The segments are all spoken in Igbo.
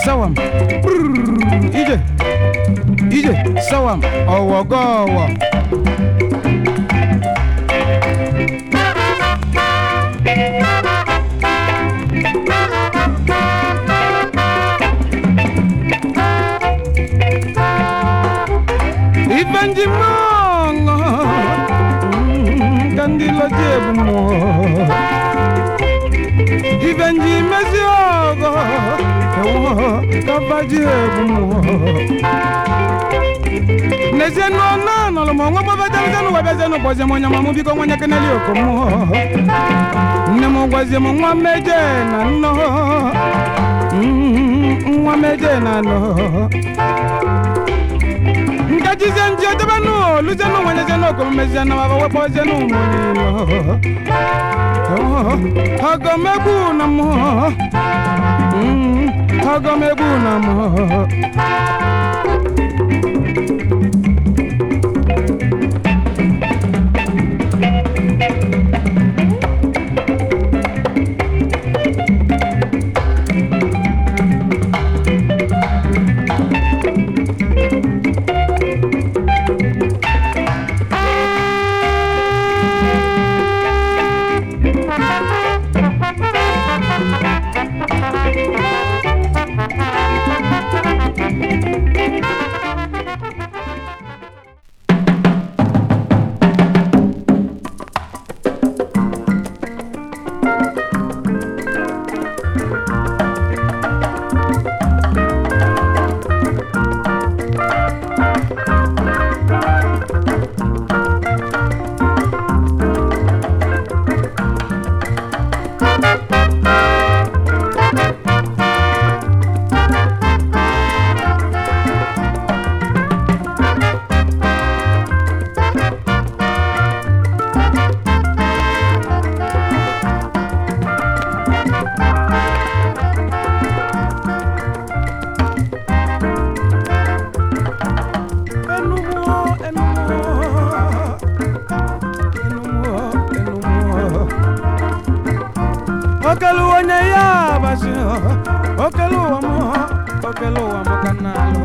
sawam Brrr, ije ije sawam ọwọgọwọ ife njimọṅụ ka ndị lọji ebu mmụọ ife nji mezi ọgọ ewo ka baji ebu mmụọ n'ezie nọ na nọrọ m ọnwa gbabajarujanụ webezienụ gbozie m onye ma mụ biko nwanye keneli oko mmụọ nne m gwazie m nwa meje na nnọ Mm, nwa meje na nnọ nkejizie nji edebenu oluzienu nwanyezienu okomemezienu baba wekpozienu ụmụnilo ọgọmegbu na m Mm, ọgọmegbu na m Enumo, enumo, enumo, enumo. okelu onye ya basi okelu ụwa m okelu ụwa m ka na-alụ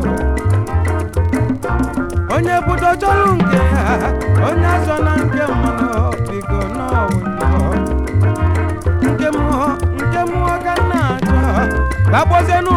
onye budo chọrọ nke ya onye azọ na nke mmanụ biko n'ọwụnọ nke m nke m ka na-achọ gagbozienu